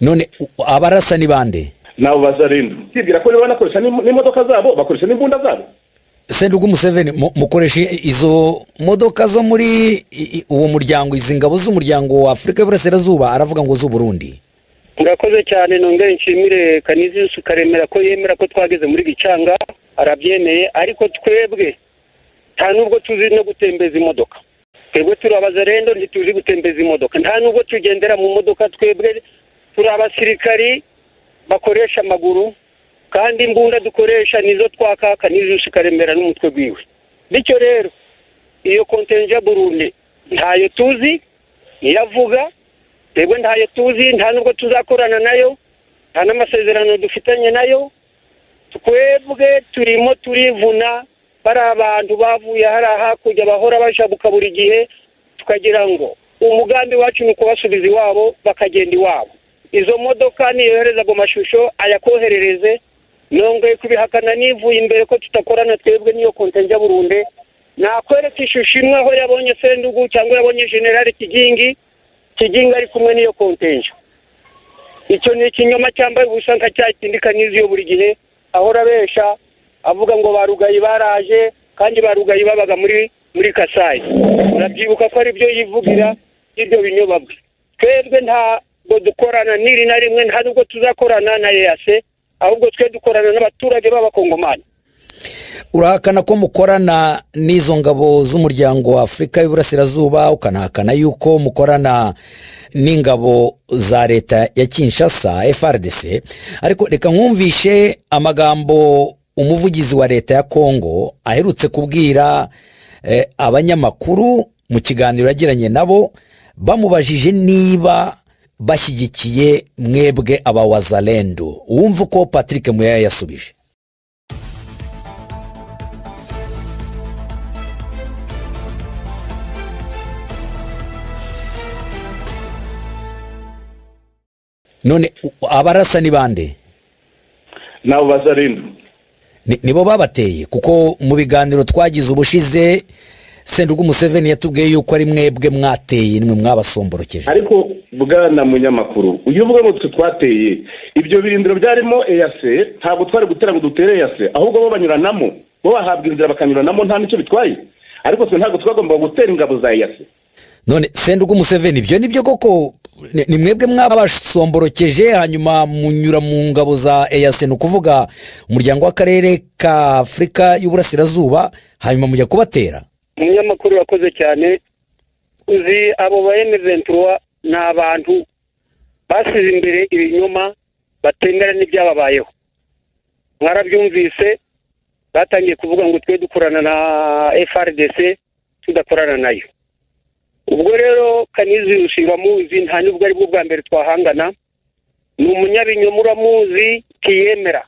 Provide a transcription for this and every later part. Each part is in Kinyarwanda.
none abarasa ni bande nabo bazarinda usibye ko niba banakoresha n'imo- n'imodoka zabo bakoresha n'imbunda zabo sendugu museveni mu- mukoresha izo modoka zo muri i- i- uwo muryango izi ngabo z'umuryango wa afurika y'uburasirazuba aravuga ngo z'uburundi murakoze cyane nongere nshimire kanizi Yusufu karemera ko yemera ko twageze muri bicanga arabyemeye ariko twebwe nta nubwo tuzi no gutembeza imodoka twebwe turi abazarendo ntituzi gutembeza imodoka nta nubwo tugendera mu modoka twebwe turi abasirikari bakoresha amaguru kandi imbunda dukoresha nizo twakaka n'izo Yusufu karemera n'umutwe wiwe bityo rero iyo kontenja burundi ntayo tuzi iravuga twebwe ntayo tuzi nta nubwo tuzakorana nayo nta n'amasezerano dufitanye nayo twebwe turimo turivuna bari abantu bavuye hariya hakurya bahora bashabuka buri gihe tukagira ngo umugambi wacu ni ukubasubiza iwabo bakagenda iwabo izo modoka niyohereza ago mashusho ayakoherereze nongeye kubihakana nivuye imbere ko tudakorana twebwe n'iyo kontenja burunde nakwereka ishusho imwe aho yabonye sendugu cyangwa yabonye generale kigingi kiginga ari kumwe n'iyo kontenja icyo ni ikinyoma cyambaye ubusa nka cya kindi kaniziyo buri gihe ahora abesha avuga ngo ba rugayi baraje kandi ba rugayi babaga muri muri kasayi urabyibuka ko ari byo yivugira ibyo binyoma bwe twebwe ntabwo dukorana n'iri na rimwe nta nubwo tuzakorana na eyase ahubwo twe dukorana n'abaturage b'abakongomani urahakana ko mukorana n'izo ngabo z'umuryango wa afurika y'uburasirazuba ukanahakana yuko mukorana n'ingabo za leta ya kinshasa frdc ariko reka nkumvishe amagambo umuvugizi wa leta ya kongo aherutse kubwira eh, abanyamakuru mu kiganiro yagiranye nabo bamubajije niba bashyigikiye mwebwe abawazalendo wumva uko patrick muya yasubije none u- abarasa ni bande nabo bazarinda Ni- nibo babateye kuko mu biganiro twagize ubushize sendugu museveni yatubwiye yuko ari mwebwe mwateye nimwe mwabasomborokije ariko bwana munyamakuru uyu uvuga ngo twe twateye ibyo birindiro byarimo eyase ntabwo twari gutera ngo dutere eyase ahubwo bo banyuranamo bo bahabwa inzira bakanyuranamo nta n'icyo bitwaye ariko twe ntabwo twagombaga gutera ingabo za eyase none sendugu museveni ibyo nibyo koko ni ni mwebwe mwabasomborokeje hanyuma munyura mu ngabo za eyase ni ukuvuga umuryango w'akarere ka afurika y'uburasirazuba hanyuma mujya kubatera umunyamakuru urakoze cyane uzi abo ba emeventura ni abantu basize imbere ibinyoma batemera n'ibyababayeho mwarabyumvise batangiye kuvuga ngo twe dukorana na frdc tudakorana nayo ubwo rero kanizi ushinga muzi nta nubwo ari bwo bwa mbere twahangana ni umunyabinyoma uramuzi ntiyemera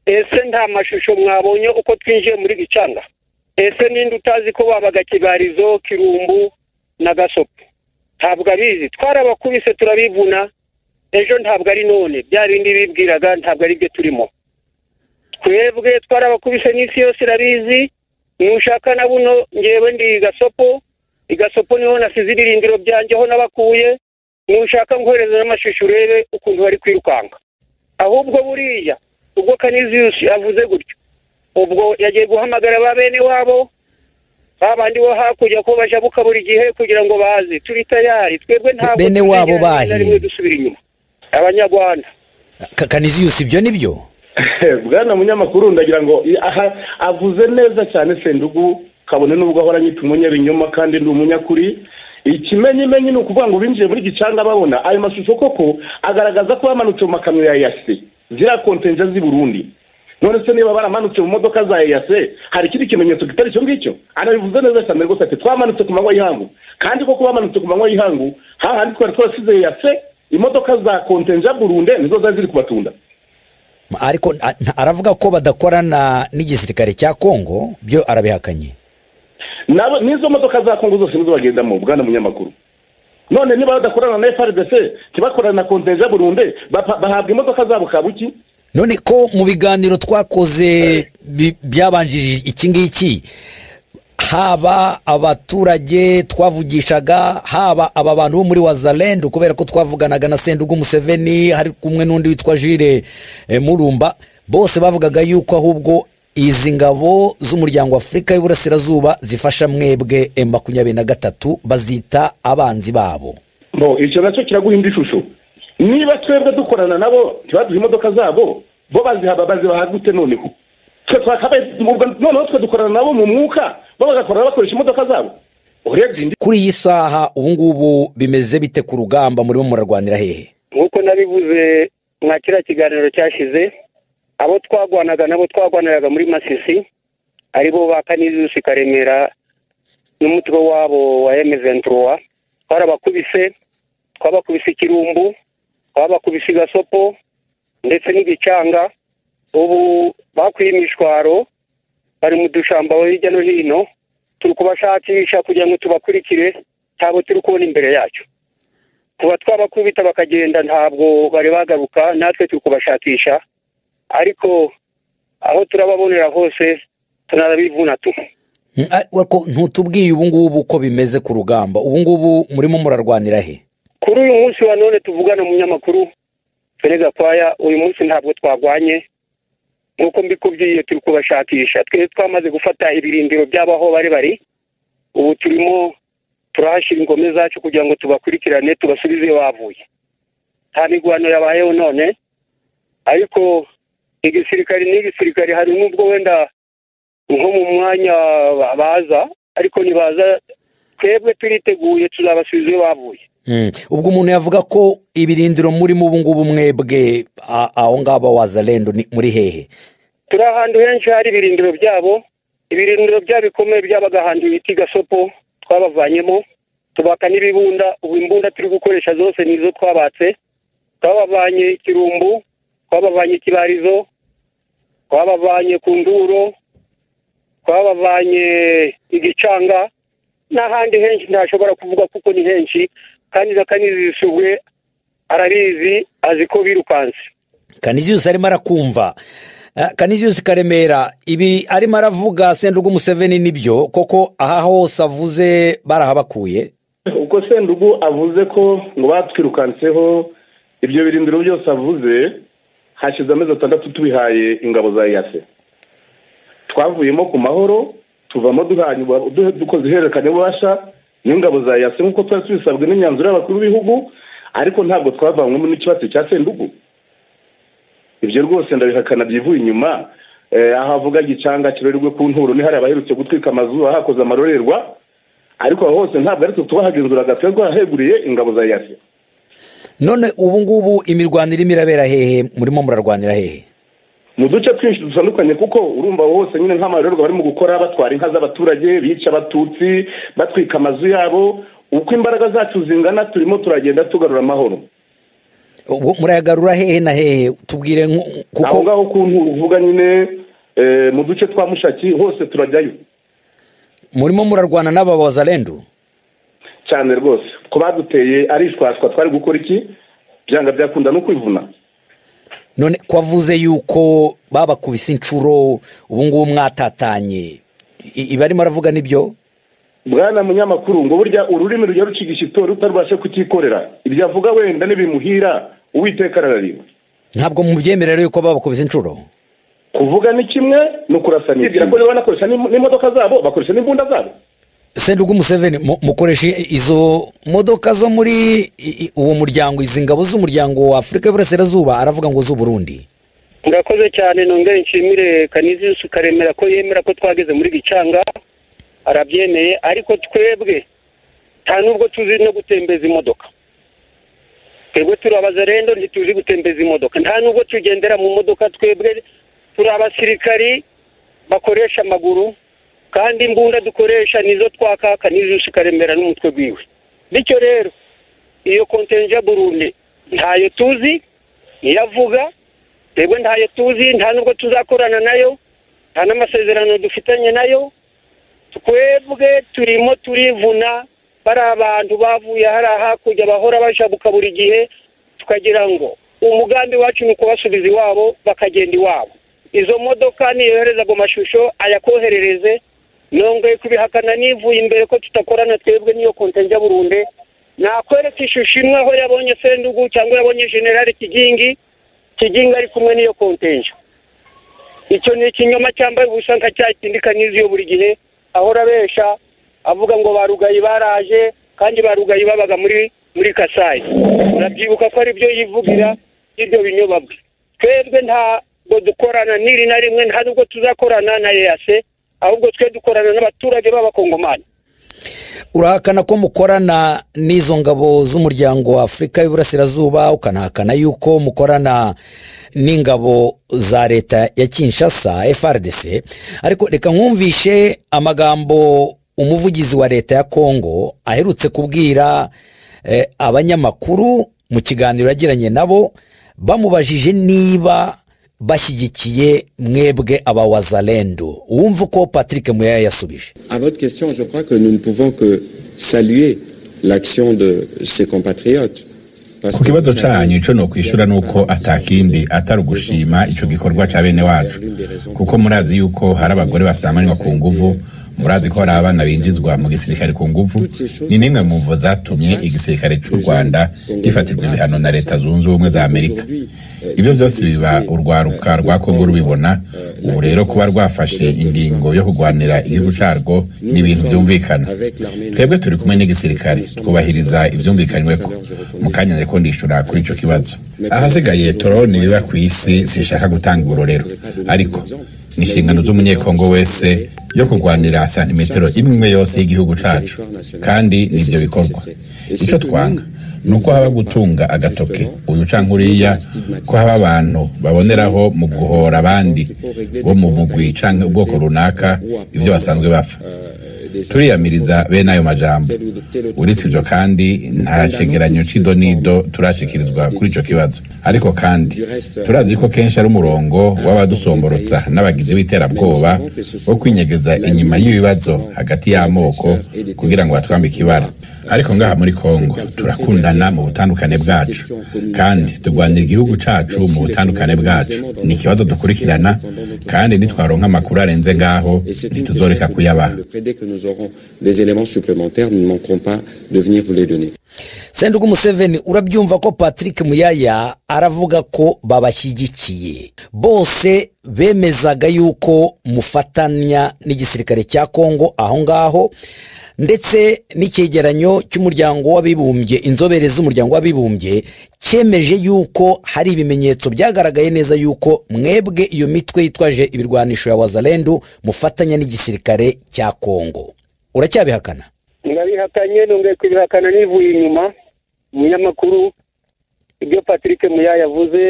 ese nta mashusho mwabonye uko twinjiye muri gicanga ese ninde utazi ko wabaga kibarizo kirumbu na gasopo ntabwo abizi twarabakubise turabivuna ejo ntabwo ari none bya bindi bibwiraga ntabwo ari byo turimo twebwe twarabakubise n'isi yose irabizi nushaka na buno ngewe ndi gasopo igasopo niho nasize ibirindiro byanjye aho nabakuye nushaka nkohereza n'amashusho urebe ukuntu bari kwirukanka ahubwo buriya ubwo kaniziyusi avuze gutyo ubwo yagiye guhamagara ba bene wabo ba bandi bo hakurya ko bajabuka buri gihe kugira ngo baze turi tayari twebwe ntabwo Bene wabo tuzigera rimwe na bahe? rimwe dusubira inyuma abanyarwanda Ka- kaniziyusi ibyo nibyo bwana munyamakuru ndagira ngo i- aha avuze neza cyane sendugu kabone n'ubwo ahora anyita umunyabinyoma kandi ndi umunyakuri ikimenyimenyi ni ukuvuga ngo binjiye muri gicanga babona ayo mashusho koko agaragaza ko bamanutse mu makamyo ya yase ziriya kontenja z'i burundi none se niba baramanutse mu modoka za yase hari ikindi kimenyetso kitari icyo ngicyo anabivuze neza cyane rwose ati twamanutse ku manywa y'ihangu kandi koko bamanutse ku manywa y'ihangu hahandi twari twarasize yase imodoka za kontenja burunde nizo zari ziri kubatunda ariko a- aravuga ko badakorana n'igisirikare cya kongo byo arabihakanye nabo n'izo modoka za kongo zose nizo bagendamo bwana munyamakuru none niba badakorana na frdc ntibakorane na kontenja burunde bapa- bahabwa imodoka zabo kabuki none ko mu biganiro twakoze bi- byabanjirije iki ngiki haba abaturage twavugishaga haba aba bantu bo muri wazarendu kubera ko twavuganaga na sendugu museveni hari kumwe n'undi witwa jire murumba bose bavugaga yuko ahubwo izi ngabo z'umuryango w'afurika y'uburasirazuba zifasha mwebwe makumyabiri na gatatu bazita abanzi babo bo icyo nacyo kiraguha indi shusho niba twebwe dukorana nabo ntibaduhe imodoka zabo bo bazihaba bazibaha gute noneho twe twakabaye noneho twe dukorana nabo mu mwuka bo bagakorana bakoresha imodoka zabo urebye indi kuri iyi saha ubu ngubu bimeze bite ku rugamba murimo murarwanira hehe nk'uko nabivuze mwa kiriya kiganiro cyashize abo twagwanaga nabo twagwaniraga muri masisi aribo ba kanizusi karemera n'umutwe wabo wa emezenturuwa twarabakubise twabakubise ikirumbu twabakubise igasopo ndetse n'igicanga ubu bakwiye imishwaro bari mu dushamba hirya no hino turi kubashakisha kugira ngo tubakurikire cyabo turi kubona imbere yacu kuba twabakubita bakagenda ntabwo bari bagaruka natwe turi kubashakisha ariko aho turababonera hose tunarabivuna tu Mm, a- ariko ntutubwiye ubu ngubu uko bimeze ku rugamba ubu ngubu murimo murarwanira he kuri uyu munsi wa none tuvugana umunyamakuru fene gakwaya uyu munsi ntabwo twagwanye nk'uko mbikubwiye turi kubashakisha twe twamaze gufata ibirindiro by'abo aho bari bari ubu turimo turahashyira ingome zacu kugira ngo tubakurikirane tubasubize iyo bavuye nta mirwano yabayeho none ariko igisirikare n'igisirikare hari n'ubwo wenda nko mu mwanya ba- baza ariko nibaza twebwe turiteguye tuzabasubiza iyo bavuye Mm, ubwo umuntu yavuga ko ibirindiro murimo ubu ngubu mwebwe a- aho ngabo wazarendo ni- muri hehe turi ahantu henshi hari ibirindiro byabo ibirindiro byabo bikomeye byabaga ahantu bita gasopo twabavanyemo tubaka n'ibibunda ubu imbunda turi gukoresha zose ni izo twabatse twabavanye ikirumbu twabavanye ikibarizo twabavanye ku nduro twabavanye igicanga n'ahandi henshi ntashobora kuvuga kuko ni henshi kandi na kanizisubwe arabizi azi ko birukanse kaniziyusi arimo arakumva Ah, kaniziyusi karemera ibi arimo aravuga sendugu museveni nibyo koko aha hose avuze barahabakuye ubwo sendugu avuze ko ngo batwirukanseho ibyo birindiro byose avuze hashize amezi atandatu tubihaye ingabo za eyase twavuyemo ku mahoro tuvamo duhanye ubu- du- dukoze ihererekanya ububasha n'ingabo za eyase nk'uko twari tubisabwe n'imyanzuro y'abakuru b'ibihugu ariko ntabwo twavanywemo n'ikibazo cya sendugu ibyo rwose ndabihakana byivuye inyuma Eh, aho avuga gicanga kirorerwe ku nturo ni hari abaherutse gutwika amazu ahakoze amarorerwa ariko aho hose ntabwo ari twe tubahagenzuraga twe twaheguriye ingabo za yasi none ubu ngubu imirwano irimo irabera hehe murimo murarwanira hehe mu duce twinshi dutandukanye kuko urumva aho hose nyine nk'amarorerwa barimo gukora batwara inka z'abaturage bica abatutsi batwika amazu yabo uko imbaraga zacu zingana turimo turagenda tugarura amahoro ubwo murayagarura hehe na hehe tubwire nku- aho kuko ngaho ku nturo uvuga nyine eh, mu duce twa mushaki hose turajyayo murimo murarwana n'aba wazarendo cyane rwose ko baduteye arishwashwa twari gukora iki byanga byakunda no kwivuna none ko avuze yuko babakubise inshuro ubu ngubu mwatatanye I- ibi arimo aravuga nibyo bwana munyamakuru ngo burya ururimi rujya ruciga ishyito rutarubashe kutikorera ibyo avuga wenda n'ibimuhira uwiteka arararira ntabwo mubyemera rero yuko babakubise inshuro kuvuga ni kimwe ni ukurasa ni ikindi ko rero banakoresha n'im- n'imodoka zabo bakoresha n'imbunda zabo sendugu museveni mu- mukoresha izo modoka zo muri i- i- uwo muryango izi ngabo z'umuryango wa afurika y'uburasirazuba aravuga ngo z'uburundi murakoze cyane nongere nshimire kanizisu karemera ko yemera ko twageze muri gicanga arabyemeye ariko twebwe nta nubwo tuzi no gutembeza imodoka twebwe turi abazarendo ntituzi gutembeza imodoka nta nubwo tugendera mu modoka twebwe turi abasirikari bakoresha amaguru kandi imbunda dukoresha nizo twakaka n'izusi karemera n'umutwe wiwe bityo rero iyo kontenja burundu ntayo tuzi niyo avuga twebwe ntayo tuzi nta nubwo tuzakorana nayo nta n'amasezerano dufitanye nayo twebwe turimo turivuna bari abantu bavuye hariya hakurya bahora bashabuka buri gihe tukagira ngo umugambi wacu ni ukubasubiza iwabo bakagenda iwabo izo modoka niyohereza ago mashusho ayakoherereze nongeye kubihakana nivuye imbere ko tudakorana twebwe niyo kontenja burunde nakwereka ishusho imwe aho yabonye sendugu cyangwa yabonye generale kigingi kigingi ari kumwe n'iyo kontenja icyo ni ikinyoma cyambaye ubusa nka cya kindi kanyuziyo buri gihe ahora abesha avuga ngo ba rugayi baraje kandi ba rugayi babaga muri muri kasayi urabyibuka ko ari byo yivugira ibyo binyoma bwe twebwe ntabwo dukorana n'iri na rimwe nta nubwo tuzakorana na eyase ahubwo twe dukorana n'abaturage b'abakongomani urahakana ko mukorana n'izo ngabo z'umuryango wa afurika y'uburasirazuba ukanahakana yuko mukorana n'ingabo za leta ya kinshasa frdc ariko reka nkumvishe amagambo umuvugizi wa leta ya kongo aherutse kubwira abanyamakuru mu kiganiro yagiranye nabo bamubajije niba bashyigikiye mwebwe abawazalendo wumva uko patrick muya yasubije À votre question, je crois que nous ne pouvons que saluer l'action de ses compatriotes. Parce ku kibazo cyanyu icyo ni ukwishyura nuko atakindi atari ugushima icyo gikorwa cya bene wacu kuko murazi yuko hari abagore basamanywa ku nguvu murazi ko hari abana binjizwa mu gisirikare ku nguvu ni nimwe mu mvo zatumye igisirikare cy'u rwanda gifatirwa ibihano na leta zunze ubumwe za amerika ibyo byose biba urwaruka rwa kongo rubibona ubu rero kuba rwafashe ingingo yo kurwanira igihugu cyarwo ni ibintu byumvikana twebwe turi kumwe n'igisirikare twubahiriza ibyumvikanyweho mu kanya nari ndishura kuri icyo kibazo ahasigaye turabona ibiba ku isi sinshaka gutanga urorero ariko ni inshingano z'umunyekongo wese yo kurwanira santimetero imwe yose y'igihugu cyacu kandi nibyo bikorwa icyo twanga ni uko haba gutunga agatoke uyu cyangwa uriya ko haba abantu baboneraho mu guhora abandi bo mu mugwi cyangwa ubwoko runaka ibyo basanzwe bapfa turiyamiriza bene ayo majambo uretse ibyo kandi nta cegeranyo cy'idonido turashikirizwa kuri icyo kibazo ariko kandi turazi ko kenshi ari umurongo w'abadusomborotsa n'abagizi b'iterabwoba wo kwinyegeza inyuma y'ibibazo hagati y'amoko kugira ngo batwambike ibara ariko ngaha muri kongo turakundana mu butandukane bwacu kandi turwanira igihugu cyacu mu butandukane bwacu ni ikibazo dukurikirana kandi nitwaronka amakuru arenze ngaho ntituzoreka kuyabaha Dès que nous aurons des éléments supplémentaires, nous ne manquerons pas de venir vous les donner. sendugu museveni urabyumva ko patrick muyaya aravuga ko babashyigikiye bose bemezaga yuko mufatanya n'igisirikare cya kongo aho ngaho ndetse n'icyegeranyo cy'umuryango w'abibumbye inzobere z'umuryango w'abibumbye cyemeje yuko hari ibimenyetso byagaragaye neza yuko mwebwe iyo mitwe yitwaje ibirwanisho ya wazalendu mufatanya n'igisirikare cya kongo uracyabihakana ndabihakanye nongeye kubihakana nivuye inyuma umunyamakuru ibyo patrick muya yavuze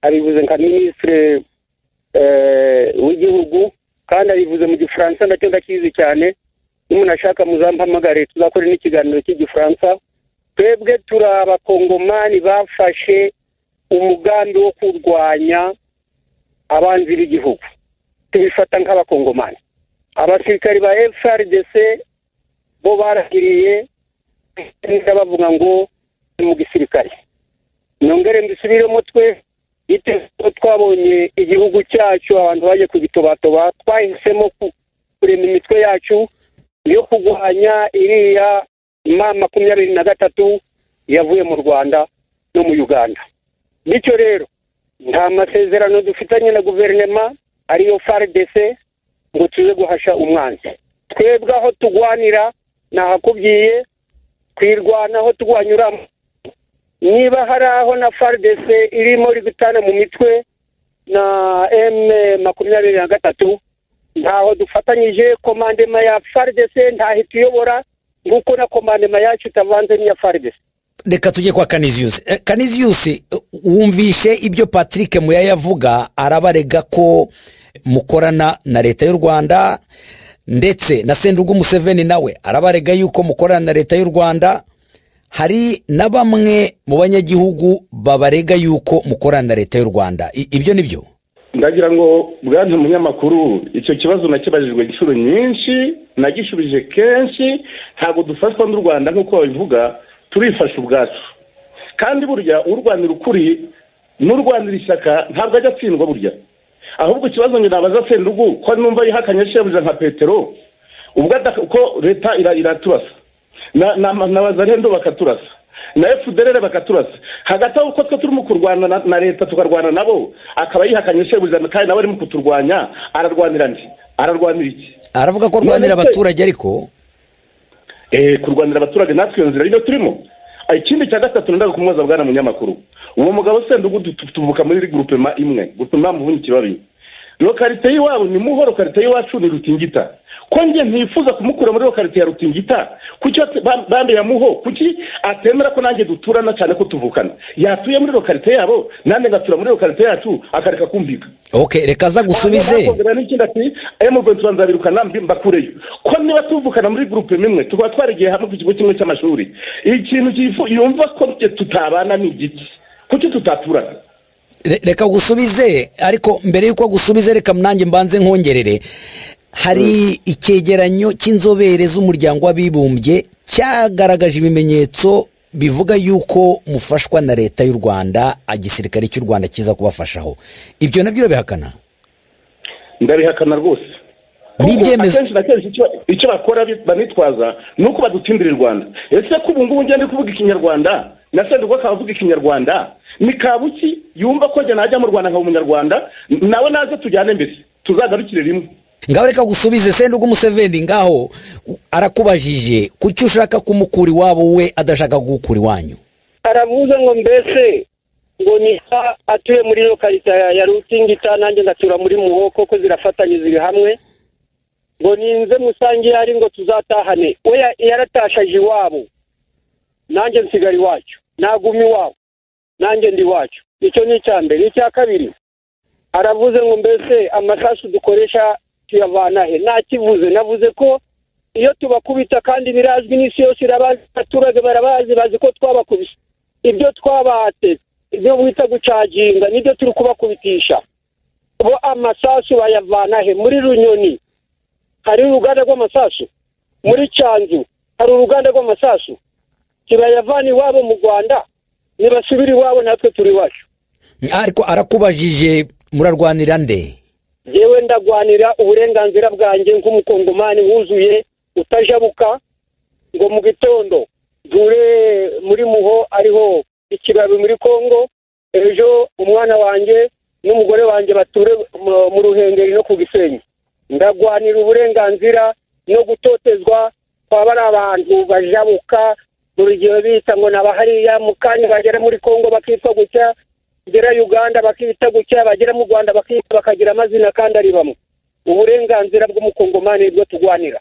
abivuze nka minisitire w'igihugu kandi abivuze mu gifaransa nacyo ndakizi cyane n'umuntu ashaka muzampamagare tuzakora n'ikiganiro cy'igifaransa twebwe turi abakongomani bafashe umugambi wo kurwanya abanzi b'igihugu tubifata nk'abakongomani abasirikari ba frdc bo baragiriye neza bavuga ngo ni mu gisirikare nongere mbisubiremo twe ko twabonye igihugu cyacu abantu baje kugitobatoba twahisemo kurema imitwe yacu yo kurwanya iriya ma makumyabiri na gatatu yavuye mu rwanda no mu uganda bityo rero nta masezerano dufitanye na guverinema ariyo frdc ngo tuze guhasha umwanzi twebwe aho tugwanira nahakubwiye twirwanaho turwanyuramo niba hari aho na frdc irimo iri gutana mu mitwe na m makumyabiri na gatatu ntaho dufatanyije komandema ya frdc ntahita uyobora nk'uko na komandema yacu itavanze n'iya frdc reka tujye kwa kaniziyusi Eh, kaniziyusi eh, wumvishe ibyo patrick muya yavuga arabarega ko mukorana na leta y'u rwanda ndetse na sendugu museveni nawe arabarega yuko mukorana na leta y'u rwanda hari na bamwe mu banyagihugu babarega yuko mukorana na leta y'u rwanda I- ibyo ni byo ndagira ngo bwana munyamakuru icyo kibazo nakibajijwe inshuro nyinshi nagishubije kenshi ntabwo dufatwa n'u rwanda nk'uko babivuga turifasha ubwacu kandi burya urwanira ukuri n'urwanira ishyaka ntabwo ajya atsindwa burya ahubwo ikibazo njye nabaza sendugu ko numva yihakanye shebuja nka petero ubwo ko leta iraturasa na rendo bakaturasa na efuderere bakaturasa hagati aho uko twe turimo kurwana na leta tukarwana nabo akaba yihakanye shebuja kandi nawe arimo kuturwanya ararwanira ndi ararwanira iki aravuga ko arwanira abaturage ariko kurwanira abaturage natwe iyo nzira niyo turimo ikindi cya gatatu ndaga kumwoza bwana munyamakuru uwo mugabo sendugu tuvuka muri gurupema imwe gutuma mubunikiro babiri lokarite y'iwabo ni muho lokarite y'iwacu ni rutingita ko njye ntifuza kumukura muri lokarite ya rutingita kuki bambe ya muho kuki atemera ko nanjye duturana cyane ko tuvukana yatuye muri lokarite yabo nanjye ngatura muri lokarite yacu akareka kumvika ok reka aza gusubize emuventi tubanza birukana mbakureyo ko niba tuvukana muri gurupe imwe tukaba twarigiye hamwe ku kigo kimwe cy'amashuri ikintu yumva ko tutabana ni igiti kuki tutaturana reka gusubize ariko mbere y'uko gusubize reka nanjye mbanze nkongerere hari icyegeranyo cy'inzobere z'umuryango w'abibumbye cyagaragaje ibimenyetso bivuga yuko mufashwa na leta y'u rwanda igisirikare cy'u rwanda kiza kubafashaho ibyo nabyo urabihakana ndabihakana rwose n'ibyemezo akenshi na kenshi icyo bakora banitwaza ni uko badutindira i rwanda ese ko ubu ngubu ngende kuvuga ikinyarwanda na sendugu akaba avuga ikinyarwanda ni kabuki yumva ko njye najya mu rwanda nkaba umunyarwanda nawe naze tujyane mbere tuzagarukire rimwe ngaho reka gusubize sendugu umuseveni ngaho arakubajije kuki ushaka kumukura iwabo we adashaka gukura iwanyu arabuze ngo mbese ngo niha atuye muri lokarita ya rutingita nanjye ngatura muri muho koko zirafatanye ziri hamwe ngo ninze musange ari ngo tuzatahane we yaratashaje iwabo nanjye nsigara iwacu naguma iwabo nanjye ndi iwacu icyo ni icya mbere icya kabiri aravuze ngo mbese amasasu dukoresha tuyavana he ntakivuze navuze ko iyo tubakubita kandi birazwi n'isi yose irabazi abaturage barabazi bazi ko twabakubise ibyo twabatse ibyo bita gucaginga nibyo turi kubakubitisha bo amasasu bayavana he muri runyoni hari uruganda rw'amasasu muri cyanzu hari uruganda rw'amasasu kibayavana iwabo mu rwanda nibasubira iwabo natwe turi iwacu ariko arakubajije murarwanira nde yewe ndagwanira uburenganzira bwanjye nk'umukongomani wuzuye utajabuka ngo mu gitondo dure muri muho ariho ikibabi muri congo ejo umwana wanjye n'umugore wanjye bature mu ruhengeri no ku gisenyi ndagwanira uburenganzira no gutotezwa twaba ari abantu bajabuka urugero bita ngo naba hariya mu kanya bagera muri congo bakitwa gutya bagera uganda bakita gutya bagera mu rwanda bakita bakagira amazina kandi ari bamwe uburenganzira bw'umukongomani nibwo tugwanira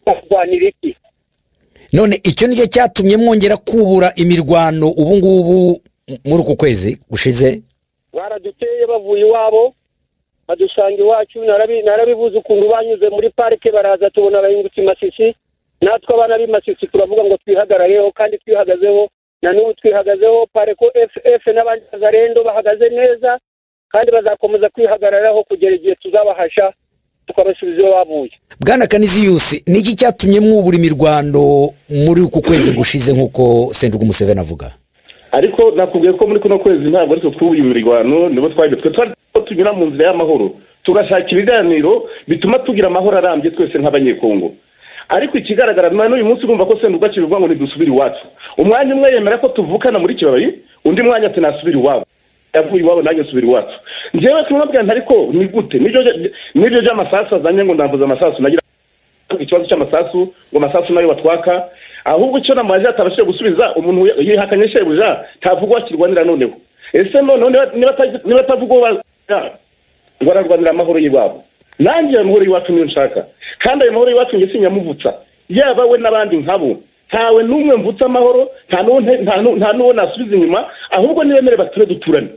tugwanira iki none icyo nicyo cyatumye mwongera kubura imirwano ubu ngubu muri uku kwezi gushize baraduteye bavuye iwabo badusanga iwacu narabibuze ukuntu banyuze muri parike baraza tubona abahingutse masisi natwe abana b'imasisi turavuga ngo twihagarareho kandi twihagazeho na n'ubu twihagazeho pareko ff n'abandi bazarendo bahagaze neza kandi bazakomeza kwihagararaho kugera igihe tuzabahasha tukabasubiza iyo bavuye bwana kaniziyusi ni iki cyatumye mwubura imirwano muri uku kwezi gushize nk'uko sendugu museveni avuga ariko nakubwiye ko muri kuno kwezi ntabwo ari twe imirwano nibo twagiye twe twari tunyura mu nzira y'amahoro tugashakira ibiganiro bituma tugira amahoro arambye twese nk'abanyekongo ariko ikigaragara n'uyu munsi urumva ko senduga kibivuga ngo ntidusubire iwacu umwanya umwe yemera ko tuvukana muri kibabi undi mwanya ati nasubire iwabo yavuye iwabo nanjye nsubire iwacu ngewe kumubwira ariko ni gute n'ibyo by'amasasu azanye ngo ndambuze amasasu nagira ikibazo cy'amasasu ngo amasasu nayo batwaka ahubwo icyo namazi atabashije gusubiza umuntu yihakanye shebuja ntavuga wakirwanira noneho ese noneho niba atavuga uwo bararwanira amahoro y'iwabo nanjye ayo mahoro y'iwacu niyo nshaka kandi ayo mahoro y'iwacu njye sinyamuvutsa yaba we n'abandi nkabo ntawe n'umwe mvutsa amahoro nta n'uwo nasubiza inyuma ahubwo niba bature duturane